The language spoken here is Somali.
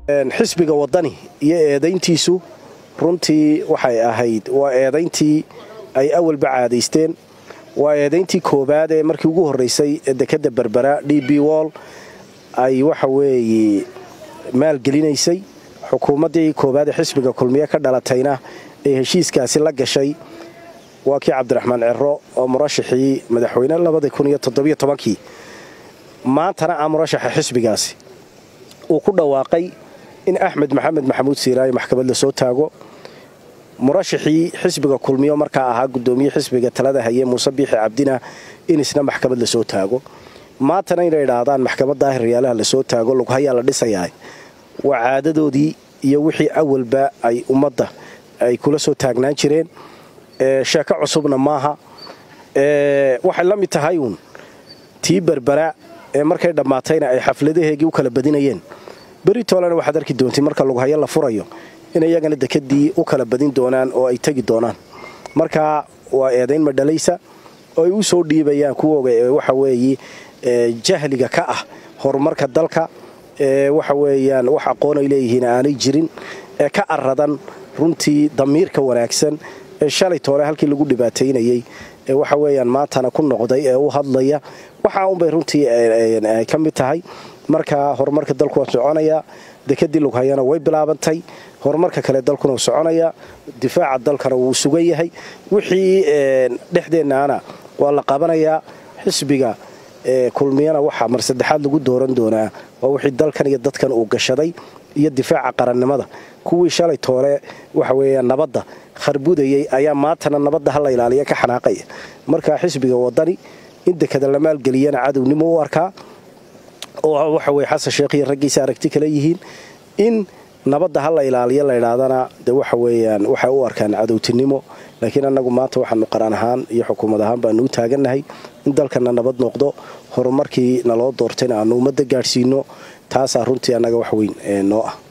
xisbiga wadani iyo eedayntiisu runtii waxay ahayd waa eedayntii ay awalba caadaysteen waa eedayntii koowaad ee markii ugu horraysay dekadda berbera d b wall ay waxa weeye maalgelinaysay xukuumaddii koowaad ee xisbiga kulmiye ka dhalatayna ee heshiiskaasi la gashay waa kii cabdiraxmaan ciro oo murashaxii madaxweyne labadii maantana ah murashaxa xisbigaasi uu ku dhawaaqay in axmed maxamed maxamuud siiraayo maxkamad la soo taago murashaxii xisbiga kulmiyo markaa ahaa gudoomiye xisbiga talada haye muuse biixi cabdina in isna maxkamad lasoo taago maantana inay idhaahdaan maxkamad daahir yaalaha lasoo taago lughayaa la dhisayaa waa caadadoodii iyo wixii awalba ay ummadda ay kula soo taagnaan jireen sheeko cusubna maaha waxay la mid tahay uun tii berbera ee markay dhammaatayna ay xafladaheegii u kala badinayeen beritoolena waxaad arki doontay marka lughayo la furayo in iyagana dekadii u kala badin doonaan oo ay tegi doonaan marka waa eedayn madhalaysa oo ay u soo dhiibayaan kuwooga ee waxa weeye jahliga ka ah horumarka dalka ee waxa weeyaan wax aqoon ay leeyihiin aanay jirin ee ka aradan runtii damiirka wanaagsan ee shalay toole halkii lagu dhibaataynayey ee waxa weeyaan maantana ku noqday ee u hadlaya waxaa unbay runtii ka mid tahay marka horumarka dalku waa soconayaa dekadii lughayana way bilaabantay horumarka kale dalkuna wuu soconayaa difaaca dalkana wuu sugan yahay wixii dhexdeennaana waa la qabanayaa xisbiga kulmiyana waxaa mar saddexaad lagu dooran doonaa waa wixii dalkan iyo dadkan uu gashaday iyo difaaca qarannimada kuwii shalay toole waxa weeya nabadda kharbudayay ayaa maantana nabadda hala ilaaliya ka xanaaqaya marka xisbiga wadani in dekada la maalgeliyana cadownimo u arkaa oo waxa weye xasan sheekh iyo raggiisa aragti kale yihiin in nabadda ha la ilaaliyo la idhaahdana de waxa weeyaan waxay u arkaan cadowtinimo laakiin annagu maanta waxaanu qaran ahaan iyo xukuumad ahaan baanu u taagannahay in dalkana nabad noqdo horumarkii naloo doortayna aanu ummadda gaadhsiino taasaa runtii annaga wax weyn noo ah